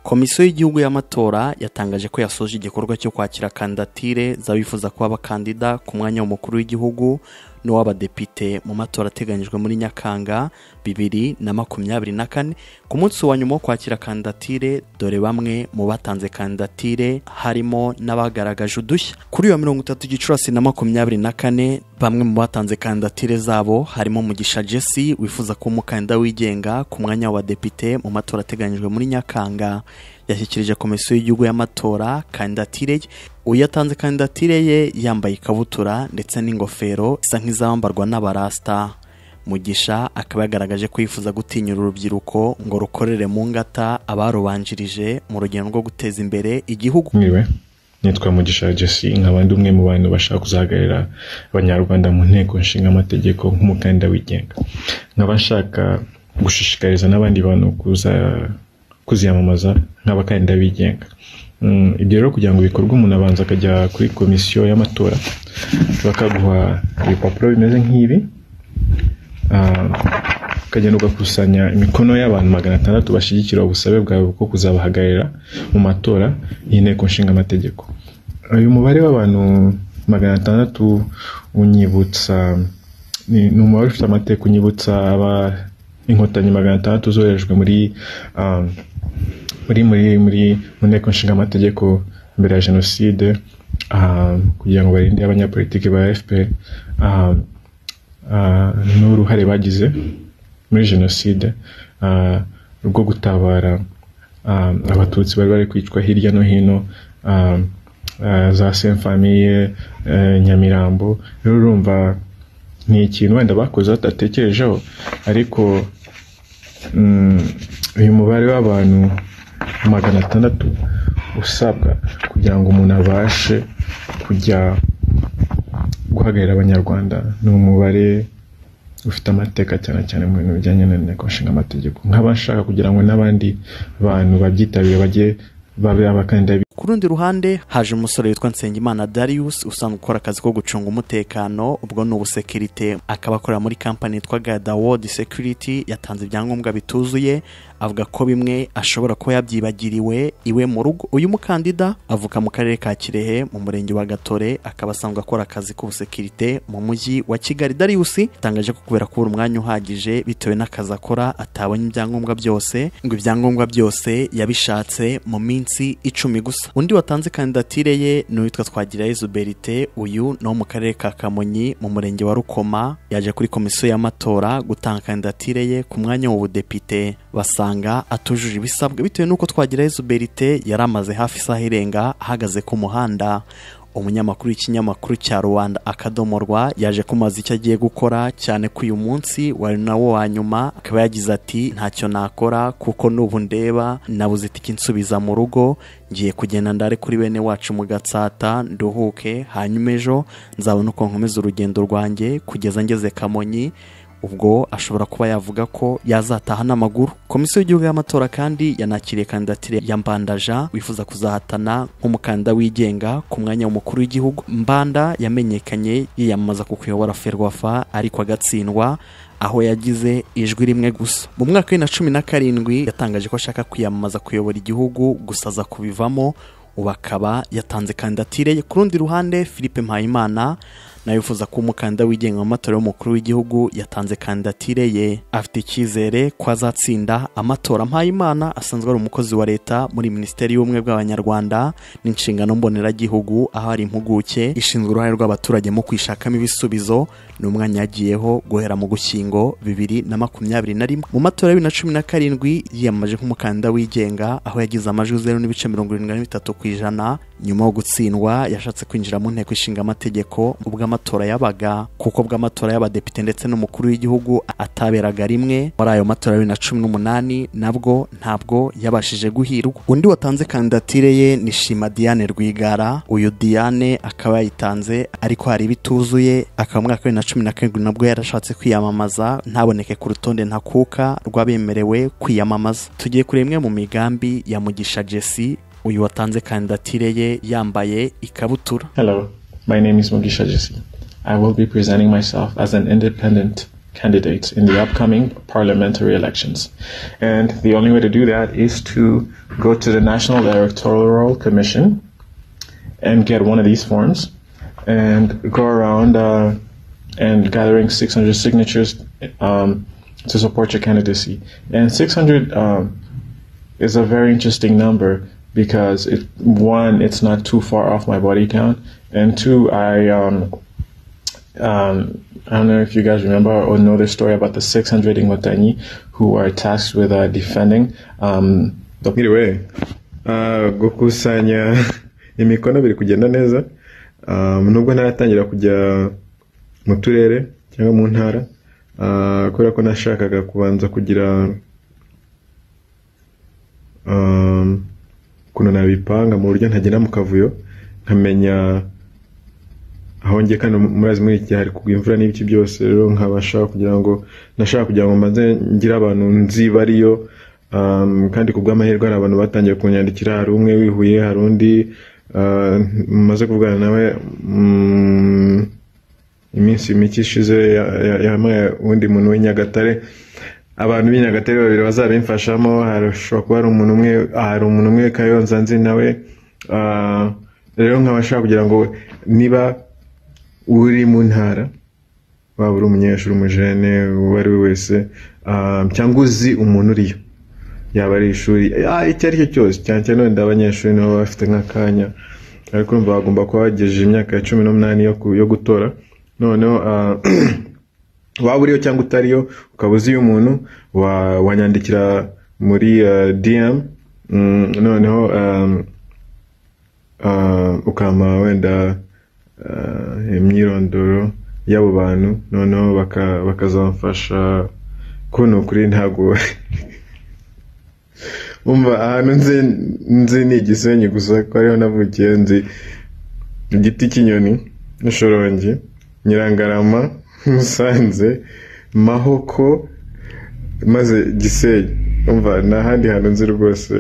komisiyo y'igihugu y'amatora yatangaje ko yasoje igikorwa cyo kwakira kandidatire z'abifuza kuba abakandida ku mwanya w'umukuru w'igihugu n'uw'abadepite mu matora ateganyijwe muri nyakanga bibiri na makumyabiri na kane ku munsi wa nyuma wo kwakira kandidatire dore bamwe mu batanze kandidatire harimo n'abagaragaje udushya kuri iyo mirongo itatu gicurasi na makumyabiri na kane bamwe mu batanze kandidatire zabo harimo mugisha jesse wifuza kuba umukandida wigenga ku mwanya w'abadepite mu matora ateganyijwe muri nyakanga yashyikirije komisiyo y'igihugu y'amatora kandidatire ye uyatanze kandidatire ye yambaye ikabutura ndetse n'ingofero isa nk'izambarwa n'abarasita mugisha akaba yagaragaje ko yifuza gutinyura urubyiruko ngo rukorere mu ngata abarubanjirije mu rugendo rwo guteza imbere igihugu mwiwe nitwa mugisha jesse nk'abandi umwe mu bantu bashaka kuzahagararira abanyarwanda mu nteko nshingamategeko nk'umukandida wigenga nkaba nshaka gushishikariza n'abandi bantu kuza kuziyamamaza nk'abakandida bigenga ibyo rero kugira ngo bikorwe umuntu abanza akajya kuri komisiyo y'amatora bakaguha ibipapuro bimeze nk'ibi ukagenda ugakusanya imikono y'abantu magana atandatu bashyigikira ubusabe bwawe bwo kuzabahagararira mu matora y'inteko nshingamategeko uyu mubare w'abantu magana atandatu unyibutsa ni umubare ufite amategeko unyibutsa aba inkotanyi magana atandatu zoherejwe muri muri muri muri mu nteko nshingamategeko mbere ya jenoside kugira ngo barinde abanyapolitiki ba fpr n'uruhare bagize muri jenoside rwo gutabara abatutsi bari bari kwicwa hirya no hino za semfamiye nyamirambo rero urumva ni ikintu wenda bakoze batatekerejeho ariko uyu mubare w'abantu magana atandatu usabwa kugira ngo umuntu abashe kujya guhagararira abanyarwanda ni umubare ufite amateka cyane cyane mu bintu bijyanye n'inteko nshingamategeko nk'aba nshaka kugira ngo n'abandi bantu babyitabire bajye babe abakandida ku rundi ruhande haje umusore witwa nsengimana darius usanzwe ukora akazi ko gucunga umutekano ubwo ni ubusekirite akaba akorera muri kampani yitwa gada wodi sekiriti yatanze ibyangombwa bituzuye avuga ko bimwe ashobora kuba yabyibagiriwe iwe mu rugo uyu mukandida avuka mu karere ka kirehe mu murenge wa gatore akaba asanzwe akora akazi k'ubusekirite mu mujyi wa kigali darius atangaje ko kubera kubura umwanya uhagije bitewe n'akazi akora atabonye ibyangombwa byose ngo ibyangombwa byose yabishatse mu minsi icumi gusa undi watanze kandidatire ye ni uwitwa twagirayezu berite uyu ni uwo mu karere ka kamonyi mu murenge wa rukoma yaje kuri komisiyo y'amatora gutanga kandidatire ye ku mwanya w'ubudepite basanga atujuje ibisabwa bitewe n'uko twagirayezu berite yari amaze hafi isaha irenga ahagaze ku muhanda umunyamakuru w'ikinyamakuru cya rubanda akadomorwa yaje kumaza icyo agiye gukora cyane ko uyu munsi wari nawo wa nyuma akaba yagize ati ntacyo nakora kuko n'ubu ndeba nabuze itike insubiza mu rugo ngiye kugenda ndare kuri bene wacu mu gatsata nduhuke hanyuma ejo nzabona uko nkomeza urugendo rwanjye kugeza ngeze kamonyi ubwo ashobora kuba yavuga ko yazataha n'amaguru komisiyo y'igihugu y'amatora kandi yanakiriye kandidatire ya mbandaja wifuza kuzahatana nk'umukandida wigenga ku mwanya w'umukuru w'igihugu mbanda yamenyekanye yiyamamaza ku kuyobora ferwafa ariko agatsindwa aho yagize ijwi rimwe gusa mu mwaka wa bibiri na cumi na karindwi yatangaje ko ashaka kwiyamamaza kuyobora igihugu gusa aza kubivamo ubu akaba yatanze kandidatire ku rundi ruhande philippe mpayimana nawe wifuza kuba umukandida wigenga mu matora y'umukuru w'igihugu yatanze kandidatire ye afite icyizere ko azatsinda amatora mpayimana asanzwe ari umukozi wa leta muri minisiteri y'ubumwe bw'abanyarwanda n'inshingano mboneragihugu aho ari impuguke ishinzwe uruhare rw'abaturage mu kwishakamo ibisubizo ni umwanya yagiyeho guhera mu gushyingo bibiri na makumyabiri na rimwe mu matora ya bibiri na cumi na karindwi yiyamamaje nk'umukandida wigenga aho yagize amajwi zeru n'ibice mirongo irindwi na bitatu ku ijana nyuma yo gutsindwa yashatse kwinjira mu nteko ishinga amategeko ubwo amatora yabaga kuko bw'amatora y'abadepite ndetse n'umukuru w'igihugu ataberaga rimwe muri ayo matora bibiri na cumi n'umunani nabwo ntabwo yabashije guhirwa undi watanze kandidatire ye ni shima diane rwigara uyu diane akaba yayitanze ariko hari ibituzuye akaba mu mwaka wa bibiri na cumi na karindwi nabwo yarashatse kwiyamamaza ntaboneke ku rutonde ntakuka rw'abemerewe kwiyamamaza tugiye kuri imwe mu migambi ya mugisha jesse uyu watanze kandidatire ye yambaye ikabutura Hello, my name is Mugisha Jesse. I will be presenting myself as an independent candidates in the upcoming parliamentary elections. And the only way to do that is to go to the National Electoral Commission and get one of these forms and go around uh, and gathering 600 signatures um, to support your candidacy. And 600 um, is a very interesting number because it one, it's not too far off my body count, and two, I um, um, I don't know if you guys remember or know the story about the 600 Ingotani who are tasked with uh, defending um, the Either way, uh, gukusanya imikono biri kugenda neza um, nubwo ntaratangira kujya mu turere cyangwa mu ntara uh, kubera ko nashakaga kubanza kugira um, ukuntu nabipanga mu buryo ntagenda mu kavuyo nkamenya aho njye kandi murazi muri iki gihe hari kugwa imvura n'ibiki byose rero nkabasha kugira ngo nashaka kugira ngo mbanze ngire abantu nzi bariyo um, kandi ku bw'amahirwe hari abantu batangiye kunyandikira hari umwe wihuye hari undi uh, maze kuvugana nawe mm, iminsi mike ishize ya- ya- yahamagaye uwundi muntu w'inyagatare abantu b'inyagatare babiri bazabimfashamo harashobora kuba hari umuntu umwe hari umuntu umwe kayonza nzi nawe Ah, rero nkaba nshaka kugira ngo niba uri mu ntara waba uri umunyeshuri umujene uwo ari we wese ah, cyangwa uzi umuntu uriyo yaba ari ishuri ah, icyo ari cyo cyose cyane cyane wenda abanyeshuri nibo baba bafite nk'akanya ariko urumva bagomba kuba bagejeje imyaka ya cumi n'umunani yo ku- yo gutora noneho ah, waba uriyo cyangwa utariyo ukaba uzi umuntu wa- wanyandikira muri eh, DM mm, noneho um, uh, ukama wenda uh, imyirondoro y'abo bantu noneho baka- bakazamfasha kuno kuri ntabwo umva ahantu nzi nzi ni igisenyi gusa ko ariho navukiye nzi igiti cy'inyoni n'ishorongi nyirangarama musanze mahoko maze gisenyi umva nta handi hantu nzi rwose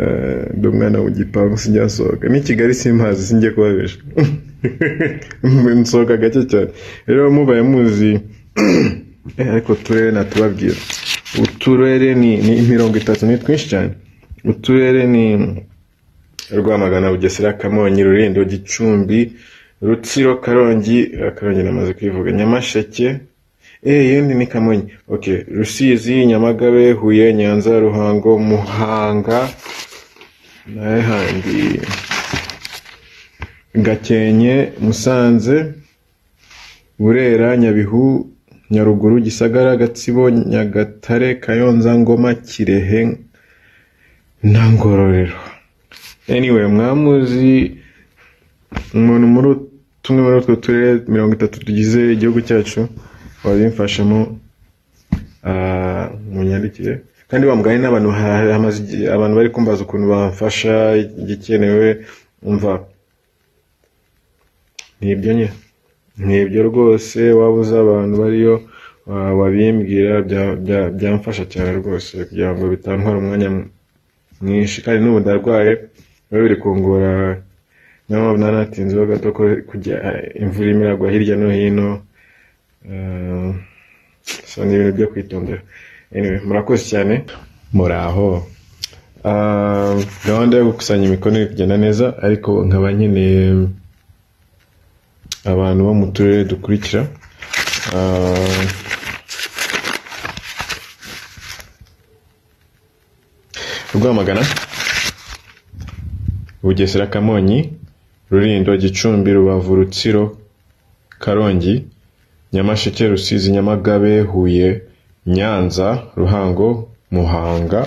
eh, ndi umwana mu gipangu sinjasohoka n'i kigali simpazi singiye kubabesha nsohoka gake cyane rero mubaye muzi eh, ariko uturere natubabwira uturere ni, ni mirongo itatu ni twinshi cyane uturere ni rwamagana bugesera kamonyi rulindo gicumbi rutsiro karongi eh, karongi namaze kwivuga nyamasheke eh yindi ni kamonyi okay rusizi nyamagabe huye nyanza ruhango muhanga naye handi gakenke musanze burera nyabihu nyaruguru gisagara gatsibo nyagatare kayonza ngoma kirehe na ngororero anyway mwamuzi umuntu muri ut- tumwe muri utwo turere mirongo itatu tugize igihugu cyacu wabimfashamo ah, munyandikire kandi bamugane n'abantu ha- hamaze igihe- abantu bari kumbaza ukuntu bamfasha igikenewe umva nibyo nye nibyo rwose waba uzi abantu bariyo wa- wabimbwira bya- bya- byamfasha cyane rwose kugira ngo bitantwara umwanya mu- mwinshi kandi n'ubu ndarwaye biba biri kungora niyo mpamvu nari natinzeho gato ko kujya imvura irimo iragwa hirya no hino Eh, so ni ibintu byo kwitondera anyway murakoze cyane muraho Ah, gahunda yo gukusanya imikono iri kugenda neza ariko nkaba nkeneye abantu bo mu turere dukurikira Ah, rwamagana bugesera kamonyi rulindo gicumbi rubavu rutsiro karongi nyamasheke rusizi nyamagabe huye nyanza ruhango muhanga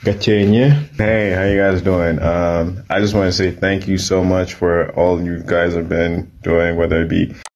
Gakenye. Hey, how you guys doing? Um, I just want to say thank you so much for all you guys have been doing, whether it be